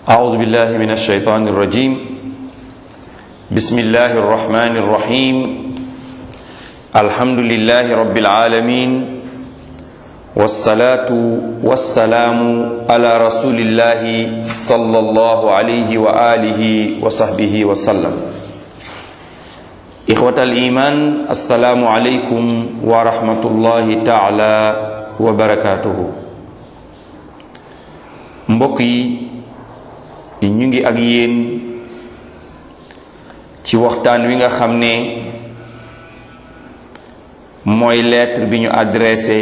أعوذ بالله من الشيطان الرجيم بسم الله الرحمن الرحيم الحمد لله رب العالمين والصلاة والسلام على رسول الله صلى الله عليه وآله وصحبه وسلم إخوة الإيمان السلام عليكم ورحمة الله تعالى وبركاته mbokk yi ñu ngi ak yéen ci waxtaan wi nga xam ne mooy lettre bi ñu adressé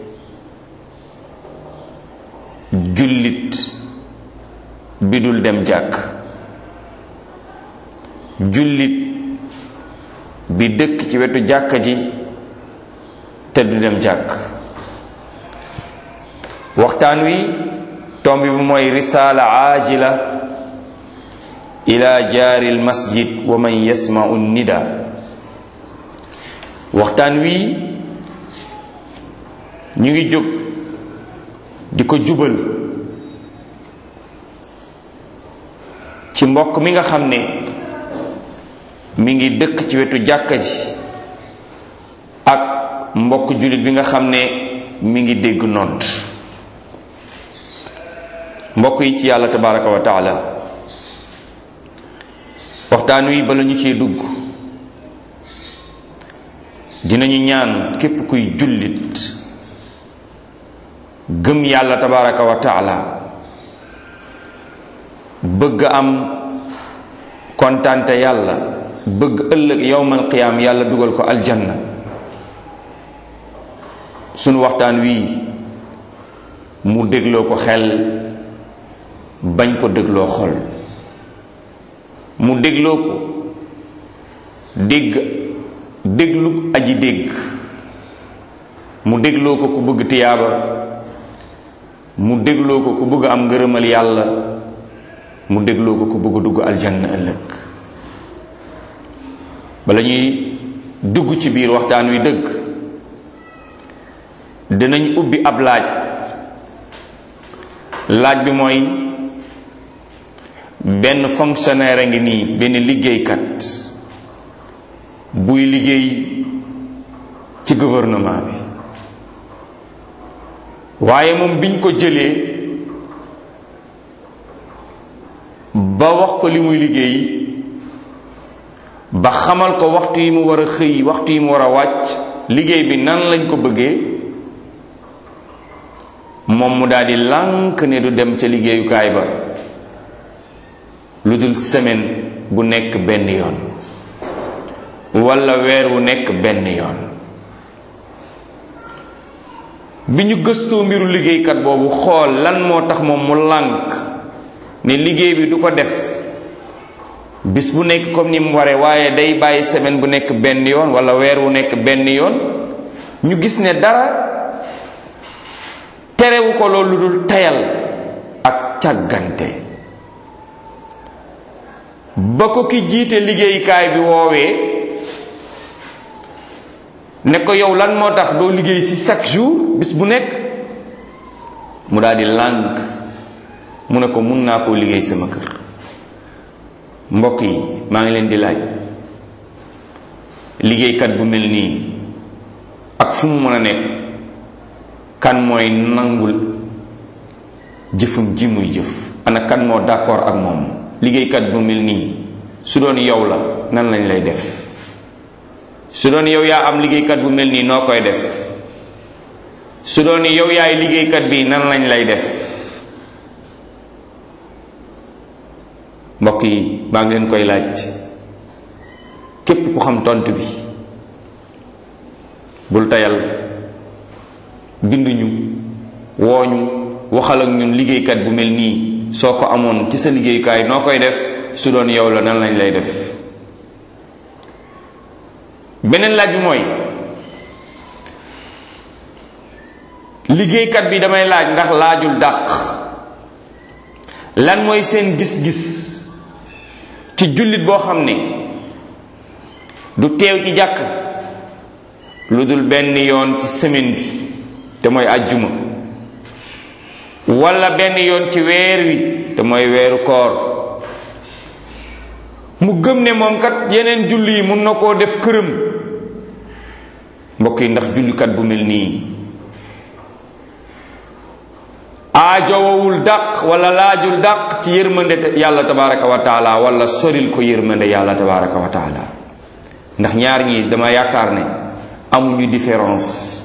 jullit bi dul dem jàkk jullit bi dëkk ci wetu jàkka ji te du dem jàkk waxtaan wi tomb bi mooy risaala aajila ila jaari almasjid wa man yasmau nida waxtaan wi ñu ngi jóg di ko jubal ci mbokk mi nga xam ne mi ngi dëkk ci wetu jàkka ji ak mbokk jullit bi nga xam ne mi ngi dégg nodd mbokk yi ci yàlla tabaraka wa taala waxtaan wi bala ñu cee dugg dinañu ñaan képp kuy jullit gëm yàlla tabaraka wa taala bëgg am kontante yàlla bëgg ëllëg yowmal qiyaam yàlla dugal ko aljanna sunu waxtaan wi mu dégloo ko xel bañ ko dégloo xol mu dégloo ko dégg déglu aji dégg mu dégloo ko ku bëgg tiyaaba mu dégloo ko ku bëgg am ngërëmal yàlla mu dégloo ko ku bëgg dugg aljanna ëllëg bala ñuy dugg ci biir waxtaan wi dëgg dinañ ubbi ab laaj laaj bi mooy benn fonctionnaire a ngi nii benn liggéeykat buy liggéey ci gouvernement bi waaye moom biñ ko jëlee ba wax ko li muy liggéey ba xamal ko waxtu yi mu war a xëy waxtu yi mu war a wàcc liggéey bi nan lañ ko bëggee moom mu daldi lànk ne du dem ca liggéeyukaay ba lu dul semaine bu nekk benn yoon walla weer wu nekk benn yoon bi ñu gëstoo mbiru liggéeykat boobu xool lan moo tax moom mu lànk ne liggéey bi du ko def bis bu nekk comme ni mu waree waaye day bàyyi semaine bu nekk benn yoon walla weer wu nekk benn yoon ñu gis ne dara terewu ko loolu lu dul tayal ak càggante ba ko ki jiite liggéeykaay bi woowee ne ko yow lan moo tax doo liggéey ci chaque jour bis bu nekk mu daal di lànk mu ne ko mun naa koo liggéey sama kër mbokk yi maa ngi leen di laaj liggéeykat bu mel nii ak fu mu mën a nekk kan mooy nangul jëfum ji muy jëf ana kan moo d'accord ak moom liggéeykat bu mel nii su doon yow la nan lañ lay def su doon yow yaa am liggéeykat bu mel nii noo koy def su doon yow yaay liggéeykat bi nan lañ lay def mbokk yi maa ngi leen koy laaj képp ku xam tontu bi bul tayal binduñu wooñu waxal ak ñun liggéeykat bu mel nii soo ko amoon ci sa liggéeyukaay noo koy def su doon yow la nan lañ lay def beneen laaj bi mooy liggéeykat bi damay laaj ndax laajul dàq lan mooy seen gis-gis ci jullit boo xam ne du teew ci jàkk lu dul benn yoon ci semaine bi te mooy àjjuma walla benn yoon ci weer wi te mooy weeru koor mu gëm ne moom kat yeneen julli yi mun na koo def këram mbokk yi ndax jullikat bu mel nii aajowawul dàq wala laajul dàq ci yërmande yàlla tabaraka wa taala wala soril ko yërmande yàlla tabaraka wa taala ndax ñaar ñi dama yaakaar ne amuñu différence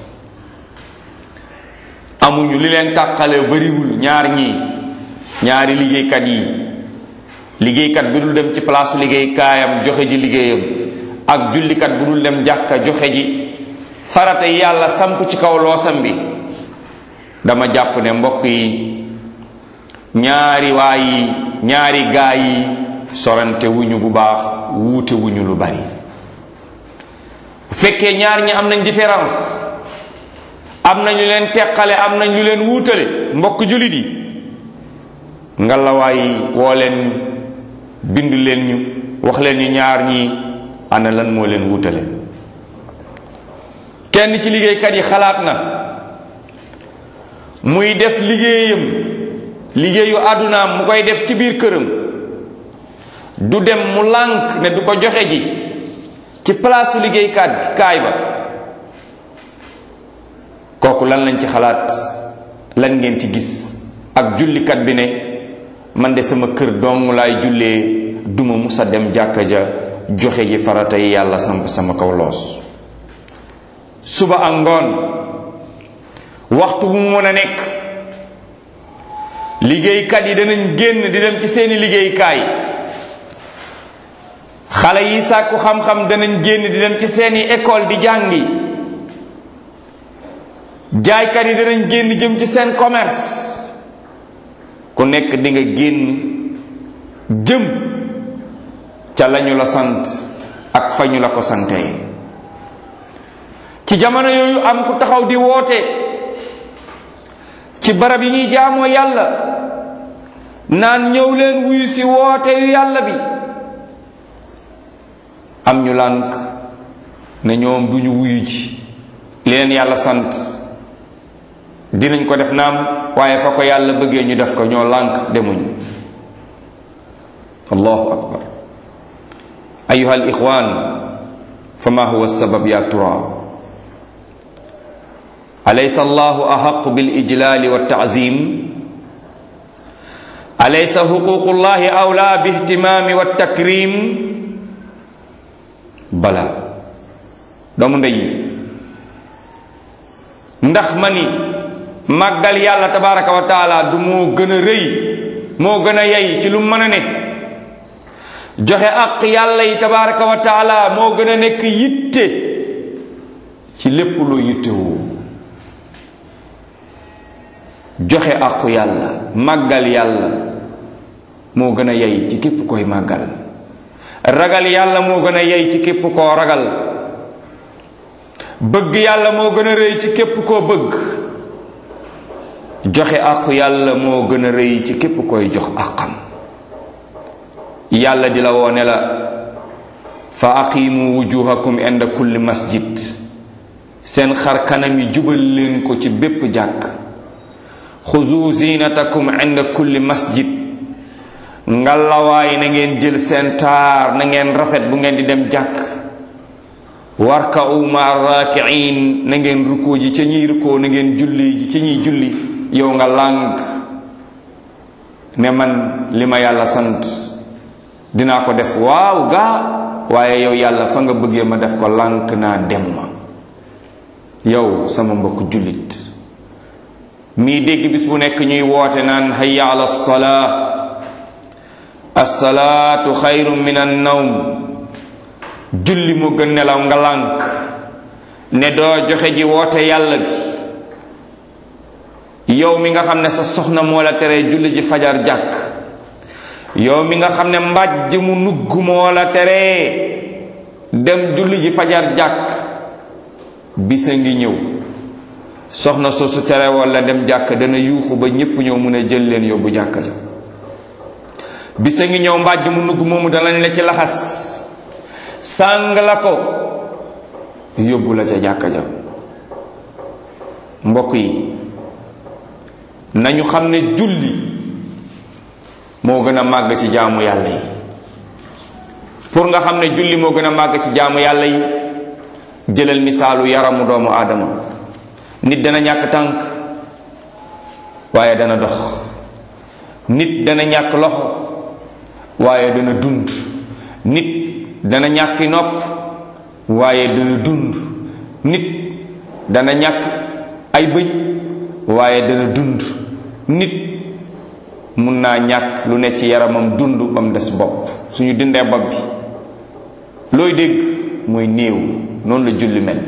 amuñu li leen tàqale bariwul ñaar ñi ñaari liggéeykat yi liggéeykat bi dul dem ci palaasu liggéeykaayam joxe ji liggéeyam ak jullikat bu dul dem jàkka joxe ji farata yi yàlla samp ci kaw loosam bi dama jàpp ne mbokk yi ñaari waa yi ñaari gaa yi sorante wuñu bu baax wuute wuñu lu bari bu fekkee ñaar ñi am nañ différence am nañ lu leen teqale am nañ lu leen wuutale mbokk jullit yi ngalawaay woo leen bind leen ñu wax leen ñu ñaar ñi ana lan moo leen wuutale kenn ci liggéeykat yi xalaat na muy def liggéeyam liggéeyu àddunaam mu koy def ci biir këram du dem mu lànk ne du ko joxe ji ci palaasu liggéeykat kaay ba kooku lan lañ ci xalaat lan ngeen ci gis ak jullikat bi ne man de sama kër dong laay jullee duma musa dem jàkka ja joxe ji farata yi yàlla samp sama kaw loos suba ak ngoon waxtu bu mu mën a nekk liggéeykat yi danañ génn di dem ci seeni liggéeykaay xale yi sàkku xam-xam danañ génn di dem ci seeni école di jàngi jaaykat yi danañ génn jëm ci seen commerce ku nekk di nga génn jëm ca lañu la sant ak fa ñu la ko santee ci jamono yooyu am ku taxaw di woote ci barab yi ñuy jaamoo yàlla naan ñëw leen wuyu si woote yu yàlla bi am ñu lànk ne ñoom duñu wuyu ji li leen yàlla sant dinañ ko def naam waaye fa ko yàlla bëggee ñu def ko ñoo lànk demuñ allahu akbar ayuha al ixwan fa ma huwa sabab ya tura أليس الله أحق بالإجلال والتعظيم أليس حقوق الله أولى باهتمام والتكريم بلى doomu ndey ndax ma ni màggal yàlla tabaraka wa taala du moo gën a rëy moo gën a yey ci lu mën a ne joxe ak yàlla yi tabaraka wa taala moo gën a nekk yitte ci lépp loo yittewoo joxe àqu yàlla màggal yàlla moo gën a yey ci képp koy màggal ragal yàlla moo gën a yey ci képp koo ragal bëgg yàlla moo gën a rëy ci képp koo bëgg joxe àqu yàlla moo gën a rëy ci képp koy jox àqam yàlla di la woone la fa aqimu wujuhakum inda kulli masjid seen xar kanam yi jubal leen ko ci bépp jàkk xuzu zinatakum inda kulli masjid ngalawaay na ngeen jël seen taar na ngeen rafet bu ngeen di dem jàkk warka'u ma rakiin na ngeen rukkoo ji ca ñiy rukkoo na ngeen julli ji ca ñiy julli yow nga lànk ne man li ma yàlla sant dinaa ko def waaw gaa waaye yow yàlla fa nga bëggee ma def ko lànk naa dem ma yow sama mbokk jullit mii dégg bis bu nekk ñuy woote naan hayya ala salaa assalaatu xayrun min an nawm julli mu gën nelaw nga lànk ne doo joxe ji woote yàlla bi yow mi nga xam ne sa soxna moo la tere julli ji fajar jàkk yow mi nga xam ne mbàjj mu nugg moo la tere dem julli ji fajar jàkk bisa ngi ñëw soxna soosu tere walla dem jàkk dana yuuxu ba ñépp ñëw mun a jël leen yóbbu jàkk ja bisa ngi ñëw mbàjj mu nugg moomu danañ la ci laxas sàng la ko yóbbu la ca jàkka ja mbokk yi nañu xam ne julli moo gën a màgg ci jaamu yàlla yi pour nga xam ne julli moo gën a màgg ci jaamu yàlla yi jëlal misaalu yaramu doomu aadama nit dana ñàkk tànk waaye dana dox nit dana ñàkk loxo waaye dana dund nit dana ñàkki nopp waaye dana dund nit dana ñàkk ay bëñ waaye dana dund nit mun naa ñàkk lu ne ci yaramam dund ba mu des bopp suñu dindee bopp bi looy dégg mooy néew noonu la julli mel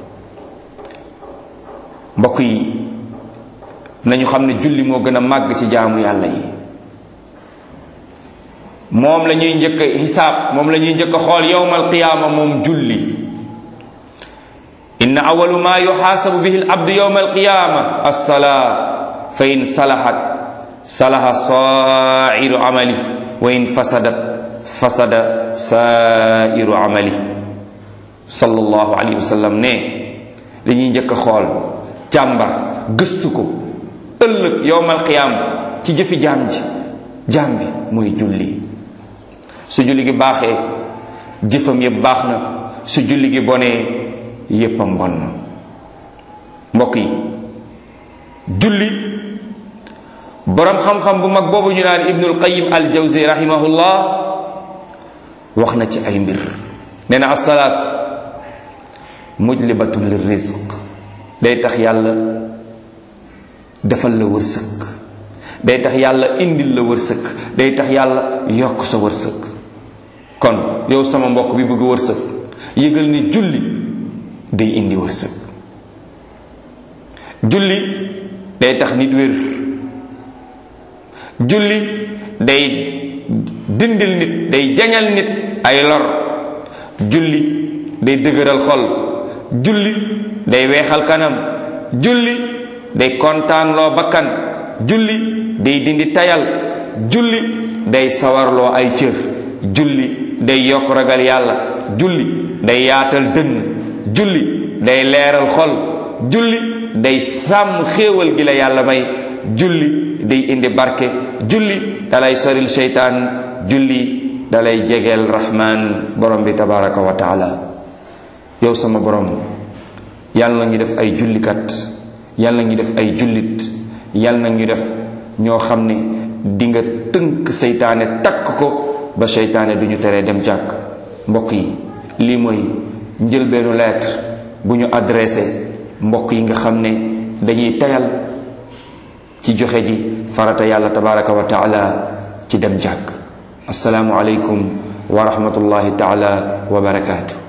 mbokk yi nañu xam ne julli moo gën a màgg ci jaamu yàlla yi moom la ñuy njëkk a xisaab moom la ñuy njëkk a xool yowmal qiyaama moom julli inna awalu ma yuxaasabu bihi al abdu yowma alqiyaama alsalaa fa in salahat salaha sairu amali wa in fasadat fasada sairu amali sallallahu alayhi wa sallam ne dañuy njëkk a xool càmbar gëstu ko ëllëg yowmal qiyaam ci jëfi jaam ji jaam bi muy julli su julli gi baaxee jëfam yépp baax na su julli gi bonee yéppam bon na mbokk yi julli boroom xam-xam bu mag boobu ñu naan ibnul qayim al jawzi rahimahullah wax na ci ay mbir nee na asalaat mujlibatun lir rizq day tax yàlla defal la wërsëg day tax yàlla indil la wërsëg day tax yàlla yokk sa wërsëg kon yow sama mbokk bi bëgg wërsëg yëgal ni julli day indi wërsëg julli day tax nit wér julli day dindil nit day jañal nit ay lor julli day dëgëral xol julli day weexal kanam julli day kontaanloo bakkan julli day dindi tayal julli day sawarloo ay cër julli day yokk ragal yàlla julli day yaatal dënn julli day leeral xol julli day sàmm xéewal gi la yàlla may julli day indi barke julli dalay soril seytaan julli dalay jegeel rahmaan borom bi tabaraka wa taala yow sama borom yàlla na ñu def ay jullikat yàlla na ñu def ay jullit yàlla na ñu def ñoo xam ne di nga tënk seytaane takk ko ba seytaane du ñu teree dem jàkk mbokk yi lii mooy njëlbeenu lettre bu ñu adressé mbokk yi nga xam ne dañuy tayal ci joxe ji farata yàlla tabaraka wa taala ci dem jàkk asalaamu aleykum wa rahmatullahi taala wa barakaatu